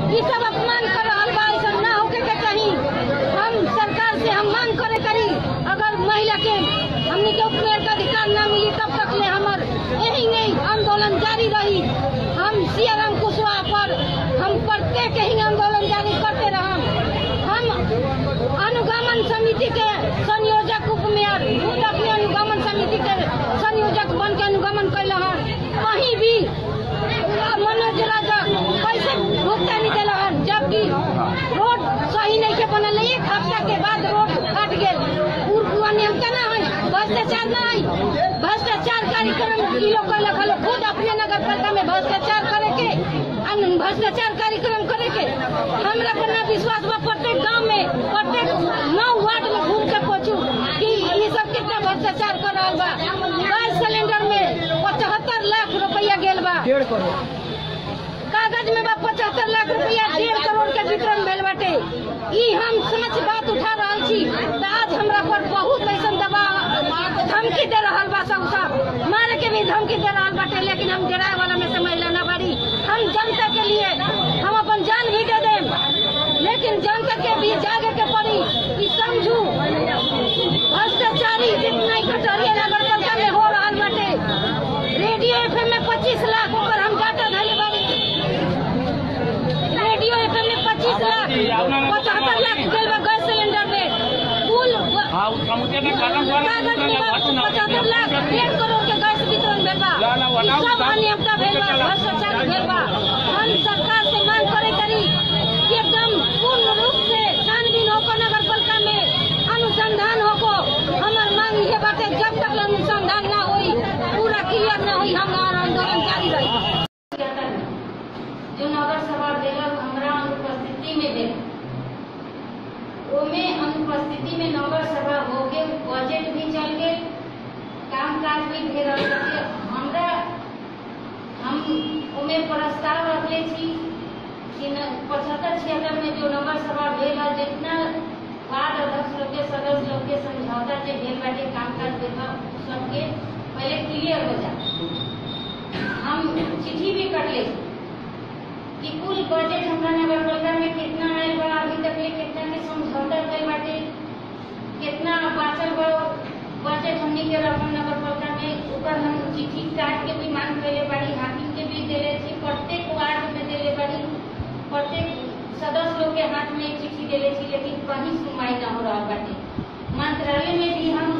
ई सब अपमान कर रहल बा ऐसा ना होके के चाही हम सरकार से हम मांग करे करी अगर महिला के हमनी के उपमेयर का अधिकार ना मिली तब तक ले हमर यही नहीं आंदोलन जारी रही हम सियाराम कुशवाहा पर हम प्रत्येक ही आंदोलन जारी करते रहम हम अनुगमन समिति के संयोजक उपमेयर खुद अपने अनुगमन समिति के संयोजक बन के अनुगमन कैल हन कहीं भी मनोज राजा कैसे भुगतानी दिल हन जबकि रोड सही नहीं के बनल एक हफ्ता के बाद रोड फट गेल पूर्व नियम केना है भ्रष्टाचार ना है भ्रष्टाचार कार्यक्रम ई लोग कैलक हलो खुद अपने नगर पालिका में भ्रष्टाचार करे के अन- भ्रष्टाचार कार्यक्रम करे के हमरा पर ना विश्वास बा प्रत्येक गांव में प्रत्येक नौ वार्ड में घूम के पूछू कि ये सब कितना भ्रष्टाचार कर रहा बा गैस सिलेंडर में पचहत्तर लाख रुपया गेल बा डेढ़ करोड़ कागज में बा पचहत्तर लाख रुपया डेढ़ करोड़ के वितरण भेल बाटे ई हम सच बात उठा रहल छी त आज हमरा पर बहुत ऐसन दबाव धमकी दे रहल बा सब सब मारे के भी धमकी दे रहल बाटे लेकिन हम डराए वाला में से महिला ना बड़ी हम जनता के लिए हम अपन जान भी दे देम लेकिन जनता के भी जागे के पड़ी ई समझू भ्रष्टाचारी जितना कटोरिया नगर पालिका में हो रहल बाटे रेडियो एफएम में पच्चीस लाख ऊपर हम डाटा धरे बारी रेडियो एफएम में पच्चीस लाख पचहत्तर लाख गेल बा गैस सिलेंडर में कुल ब- हाँ उस समुद्र में कलम वाला कागज में बा वाटू ना पचहत्तर लाख डेढ़ करोड़ के गैस वितरण भेल बा ला, ला, वाला, ई सब वाला। अनियमता भेल बा भ्रष्टाचार भेल बा हम सरकार से मांग करे करी कि एकदम पूर्ण रूप से छानबीन होको नगर पालिका में अनुसंधान होको हमार मांग ये बाटे जब तक अनुसंधान ना होई पूरा क्लियर ना होई हमार आंदोलन जारी रही जो नगर सभा देलक हमरा अनुपस्थिति में देलक ओमे अनुपस्थिति में नगर सभा हो गेल बजट भी चल गेल काम काज भी भेल रहल हमरा हम ओमे प्रस्ताव रखले छी कि न पचहत्तर छिहत्तर में जो नगर सभा भेल है जितना वार्ड अध्यक्ष लोग के सदस्य लोग के समझौता जे भेल बाटे काम काज भेल बा उ सबके पहले क्लियर हो जाए हम चिट्ठी भी कटले कि कुल बजट हमरा नगर पालिका में कितना आयल बा अभी तक ले कितना के समझौता कइल बाटे कितना बाचल बा बजट हमनी के रकम नगर पालिका में ऊपर हम चिट्ठी काट के भी मांग कइले बाड़ी हाकिम के भी देले छी प्रत्येक वार्ड में देले बाड़ी प्रत्येक सदस्य लोग के हाथ में एक चिट्ठी देले छी लेकिन कहीं सुनवाई ना हो रहल बाटे मंत्रालय में भी हम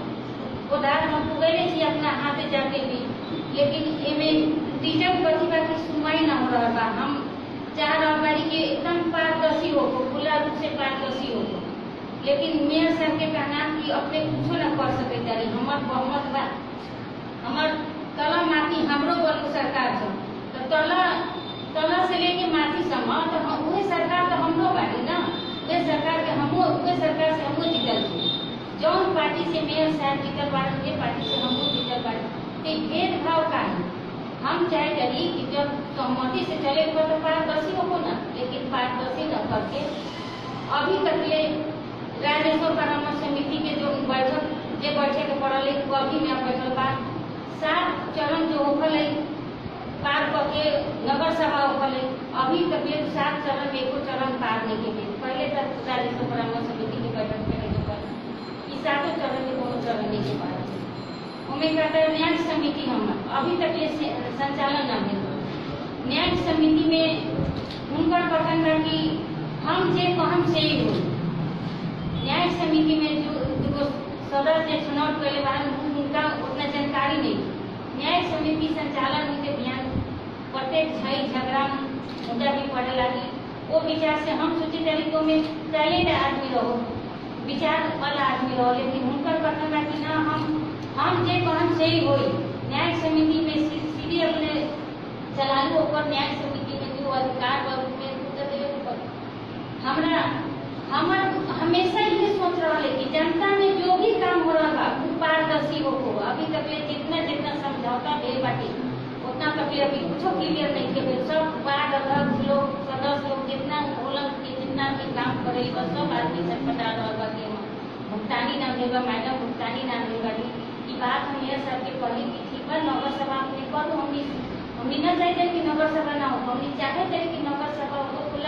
उधार हम पुगैले छी अपना हाथे जाके भी लेकिन एमे रीजन कथी बा कि सुनवाई ना हो रहल बा हम चाह रहल बाड़ी कि एकदम पारदर्शी हो खुला रूप से पारदर्शी हो लेकिन मेयर साहब के कहना कि अपने कुछो ना कर सके तारी हमर बहुमत बा हमर तला माथी हमरो बलू सरकार छ तो तला तला से लेके माथी सम तो हम उहे सरकार तो हमरो बाड़ी ना उहे सरकार के हमो उहे सरकार से हमो जीतल छी जौन पार्टी से मेयर साहब जीतल बाड़ी उहे पार्टी से हमो जीतल बाड़ी ते भेदभाव का है हम चाहे करी कि जब सहमति से चले पर तो पारदर्शी हो ना लेकिन पारदर्शी न करके अभी तक ले राजस्व परामर्श समिति के जो बैठक जे बैठे के पड़ल है वो अभी में बैठल बा सात चरण जो होखल है पार करके नगर सभा होखल है अभी तक ले सात चरण में एको चरण पार नहीं के भेल पहले तक राजस्व परामर्श समिति के बैठक करे के पड़ल ई सातों चरण में कोनो चरण नहीं के पार ओमे कहता है न्याय समिति हमर अभी तक ये से- संचालन ना भेल बा। न्याय समिति में हुनकर कथन बा कि हम जे कहम से ही होई न्याय समिति में जो जो सदस्य चुनाव कैले बारन उनका उतना जानकारी नहीं न्याय समिति संचालन के ध्यान प्रत्येक झई झगड़ा मुद्दा भी पड़े लगी वो विचार से हम सोचे चली को में टैलेंट आदमी रहो विचार वाला आदमी रहो लेकिन उनकर कथन बा कि ना हम हम जे कहम से ही होई न्याय समिति में सी- सीधे अपने चलालू होकर न्याय समिति में जो अधिकार बा उसमें उत्तर देवे के पड़ी हमरा हमर हमेशा ये सोच रहा है कि जनता में जो भी काम हो रहा बा वो पारदर्शी हो हो अभी तक ले जितना जितना समझौता भेल बाटे उतना तक ले अभी कुछो क्लियर नहीं के भेल सब वार्ड अध्यक्ष लोग सदस्य लोग जितना होलन के जितना भी काम करे बा सब आदमी सब पटा रहल बा कि हम भुगतानी ना भेल बा मैडम भुगतानी ना भेल बाड़ी ई बात हम ये सबके कही कि ठीक बा नगर सभा अपने करू हमनी हमनी न चाहते कि नगर सभा ना हो हमनी चाहते थे कि नगर सभा हो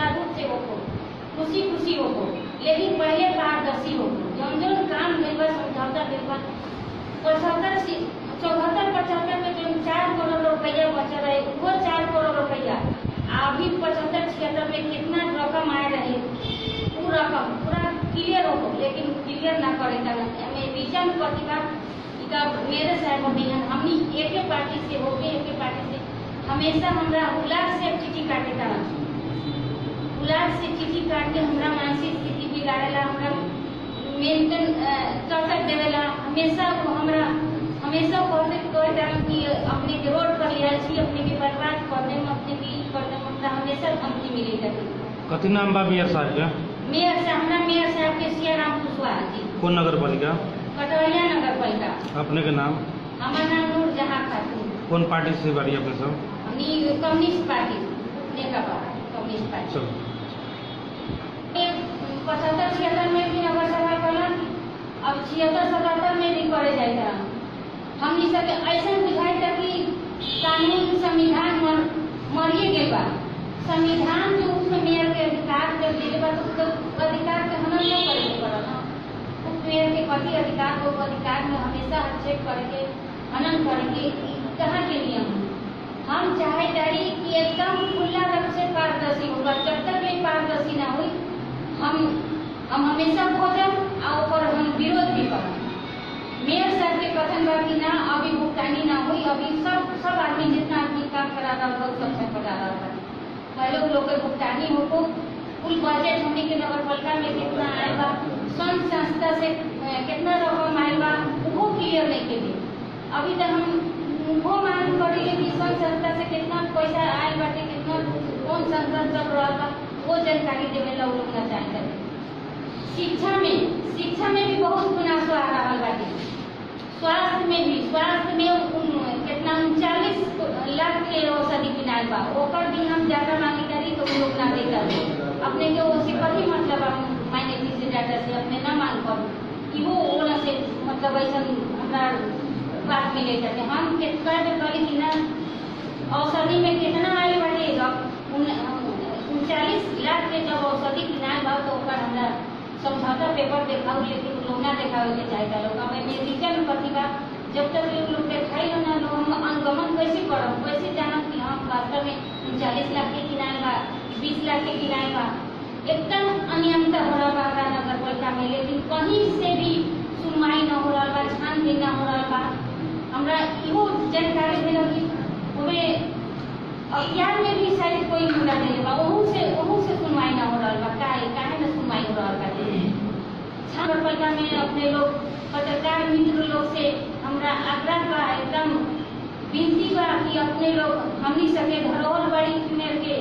पारदर्शी हो जौन जौन काम भेल बा समझौता भेल बा पचहत्तर सी- चौहत्तर पचहत्तर में जो चार करोड़ रुपया बचल रहे वो चार करोड़ रुपया आ अभी पचहत्तर छिहत्तर में कितना रकम आए रहे वो रकम पूरा क्लियर हो लेकिन क्लियर ना करे कारण हमें विजन प्रतिभा का मेरे साहब अभियान हमनी एक पार्टी से हो गए एक पार्टी से हमेशा हमरा उलाद से चिट्ठी काटे था उलाद से चिट्ठी काट के हमरा मानसिक स्थिति बिगाड़ेला हमरा मेंटल टॉर्चर देवेला हमेशा वो हमरा हमेशा कहते कहते रहन कि अपने के रोड पर लिया छी अपने के बर्बाद कर देम अपने के ई कर देम हमरा हमेशा धमकी मिले जाती कथी नाम बा मेयर साहब के मेयर से हमरा मेयर साहब के सियाराम कुशवाहा जी कौन नगर पालिका कटहरिया नगर पालिका अपने के नाम हमार नाम नूर जहाँ खातून कौन पार्टी से बारी अपने सब हमनी कम्युनिस्ट पार्टी नेकपा कम्युनिस्ट पार्टी चलो पचहत्तर छिहत्तर में भी नगर सभा करन अब छिहत्तर सतहत्तर में भी करे जाएगा हमनी सबके ऐसा बुझाई था कि कानून संविधान मर मरिए गए बा संविधान जो उसमें मेयर के अधिकार जब दिले बा तो उसके अधिकार के हनन न करे के पड़ल ना उस मेयर के कथी अधिकार को अधिकार में हमेशा हस्तक्षेप करके हनन करके ई कहाँ के नियम है? हम चाहे तारी कि एकदम खुला रंग से पारदर्शी होगा जब तक ये पारदर्शी ना हुई हम हम हमेशा खोजब और ओकर हम विरोध भी करब मेयर साहब के कथन बा कि ना अभी भुगतानी ना हुई अभी सब सब आदमी जितना आदमी काम करा रहा होगा सब सब करा रहा था पहले वो लोग के भुगतानी हो कुल बजट हमने के नगर पालिका में कितना आयल बा संघ संस्था से अ, कितना रकम आयल बा वो क्लियर नहीं के लिए अभी तक हम वो मांग करी कि संघ संस्था से कितना पैसा आयल बाटे कितना कौन संस्था चल रहा बा वो जानकारी देवे ला लोग ना चाहते शिक्षा में शिक्षा में भी बहुत मुनाफा आ रहा बाटे स्वास्थ्य में भी स्वास्थ्य में उन- कितना उनचालीस लाख के औषधि किनाल बा ओकर भी हम ज्यादा मांगी करी तो वो लोग ना देता अपने के वो से कथी मतलब हम माइने से डाटा से अपने ना मांग करू कि वो ओला से मतलब ऐसा हमरा बात मिले जाते हम कितना करी कि ना औषधि में कितना आयल बाटे अब उन- उनचालीस लाख के जब औषधि किनाल बा तो ओकर हमरा समझौता पेपर देखाऊ लेकिन लोग ना देखावे के चाहता लोग अब एमे रिटर्न प्रतिभा जब तक लोग लोग देखाई हो ना लोग हम अनुगमन कैसे करब कैसे जानब कि हम वास्तव में उनचालीस लाख के किनाल बा बीस लाख के किनाल बा एकदम अनियमितता हो रहा बा हमरा नगर पालिका में लेकिन कहीं से भी सुनवाई न हो रहा बा छानबीन न हो रहा बा हमरा इहो जानकारी मिलल कि ओमे अज्ञान में भी शायद कोई मुद्दा नहीं बा ओहू से ओहू से सुनवाई ना हो रहा बा काहे काहे ना सुनवाई हो रहा बा नगर पालिका में अपने लोग पत्रकार मित्र लोग से हमरा आग्रह बा एकदम विनती बा कि अपने लोग हमनी सके धरोहर बाड़ी मेर के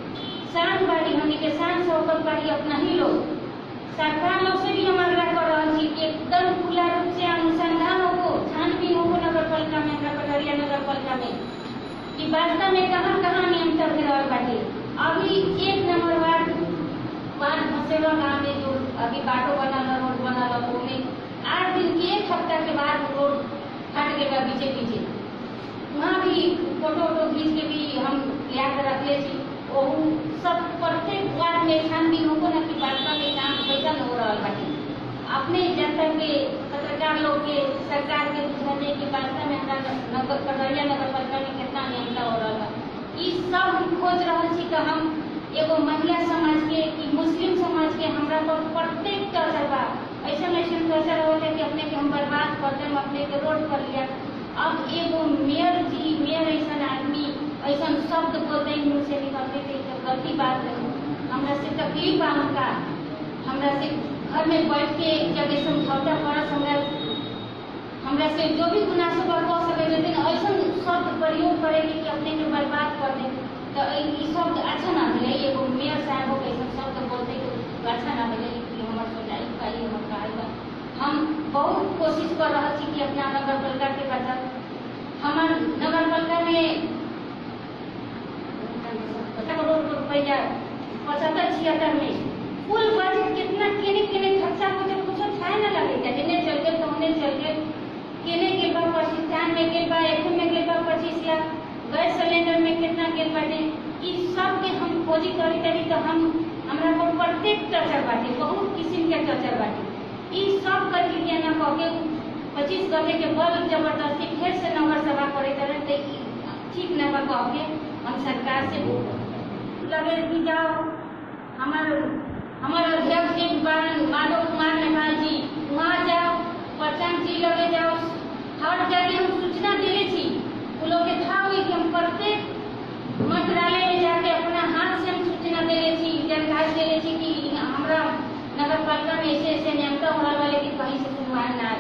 शान बाड़ी हमनी के शान शौकत बाड़ी अपना ही लोग सरकार लोग से भी हम आग्रह कर रहा छी कि एकदम खुला रूप से अनुसंधान हो छानबीन हो नगर पालिका में हमरा कटहरिया नगर पालिका में कि वास्तव में कहाँ कहाँ नियंत्रण हो रहल बाटे अभी एक नंबर वार्ड वार्ड भसेवा गाँव में जो अभी बाटो बनल है, रोड बनल है, ओमे आठ दिन के एक हफ्ता के बाद रोड फट गए बा पीछे पीछे वहाँ भी फोटो वोटो खींच के भी हम लिया कर रखले छी ओहू सब प्रत्येक वार्ड में छानबीन होको ना कि वास्तव में काम कैसा हो रहल बाटे अपने जनता के पत्रकार लोग के सरकार के बुझाने के वास्ते में हमरा नगर कटहरिया नगर पालिका में कितना नियंत्रण हो रहा बा ई सब हम खोज रहल छी कि हम एगो महिला समाज के कि मुस्लिम समाज के हमरा पर प्रत्येक टर्चर बा ऐसा ऐसा टर्चर होता कि अपने के हम बर्बाद कर देम अपने के रोड पर लिया अब एगो मेयर जी मेयर ऐसा आदमी ऐसा शब्द बोलते हैं मुंह से निकलते थे तो गलती बात है हमरा से तकलीफ बा उनका हमरा से घर में बैठ के जब ये समझौता करस हमरा हमरा से जो भी मुनासिब बा कह सके लेकिन ऐसा शब्द प्रयोग करेगी कि अपने के बर्बाद कर दे तो ई ई शब्द अच्छा ना मिले एगो मेयर साहब हो ऐसा शब्द बोलते तो अच्छा ना मिले कि हमर सोचाई का ही हमर कहल बा हम बहुत कोशिश कर रहा छी कि अपना नगर पालिका के बचाव हमार नगर पालिका में करोड़ रुपया पचहत्तर छिहत्तर में कुल बजट कितना केने केने खर्चा हो जब कुछ खाए ना लगे था जिन्हें चल गए तो उन्हें चल गए केने के बा पचिस्तान में गेल बा एक में गेल बा पच्चीस लाख गैस सिलेंडर में कितना गेल बाटे ई सब के हम खोजी करी तरी तो हम हमरा पर प्रत्येक टर्चर बाटे बहुत किस्म के टर्चर बाटे ई सब करके के ना कह के पच्चीस गते के बल जबरदस्ती फिर से नगर सभा करे करे तो ई ठीक न बा कह के हम सरकार से लगे कि जाओ हमार हमारे अध्यक्ष जी बारन माधव कुमार नेपाल जी वहाँ जाओ प्रचंड जी लगे जाओ हर जगह हम सूचना दिले थी वो लोग के था हुई कि हम प्रत्येक मंत्रालय में जाके अपना हाथ से हम सूचना दिले थी जानकारी दिले थी कि हमरा नगर पालिका में ऐसे ऐसे नियमता हो रहा वाले कि कहीं से सुनवाई ना